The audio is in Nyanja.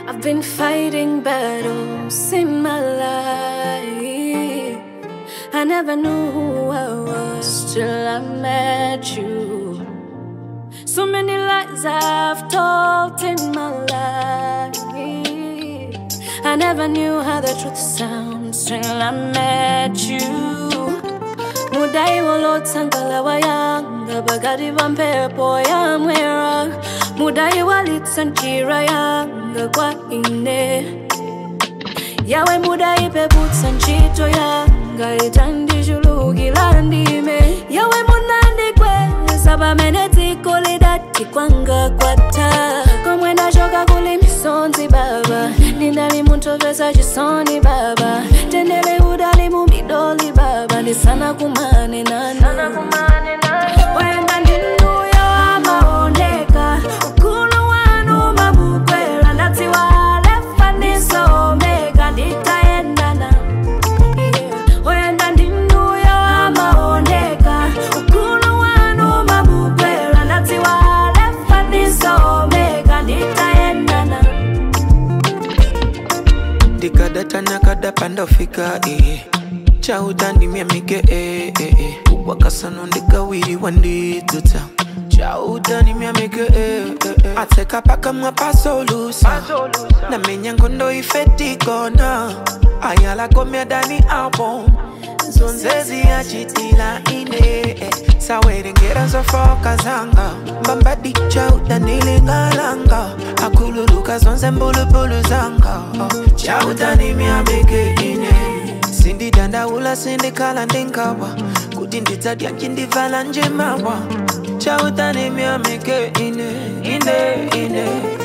I've been fighting battles in my life. I never knew who I was till I met you. So many lies I've told in my life. I never knew how the truth sounds till I met you. Mudai walotangala wayanga bagadi bampepo yamwera Mudai walitsankira yanga kwa ine Yawe mudai peputsa ntchito yanga itandishulukira ndime Yawe munandikweza pamene dziko lidati kwanga kwatha komwe ndachoka kuli misonzi baba ndinali munthu pesa chisoni baba tendele udali mu midoli baba ndisana kumane nanu wenda ndinuyo amaoneka ukulu wanu mabukwera ndadziwa alefa ndiso omega nditayendana Yeah. wenda ndinuyo amaoneka ukulu wanu mabukwera ndadziwa alefa ndiso omega nditayendana ndikadata nakadapa ndofika eh. chautandimya mike eh, eh, eh. wakasano ndikawiriwa ndidzuta chautandimya mike eh, eh, eh. atseka pakamwa pasolusa namenya ngondo ifetikona ayalakomya dani album zonzezi yachitila ine eh. sawerengera zofoka zanga mbambadi chautanilingalanga akululuka zonse mbulubulu zanga oh. chautanimyabeke ine sindidandaula sindikhala ndingawa kuti ndidzadya ncindivala njemawa chautanimyamike ine ine ine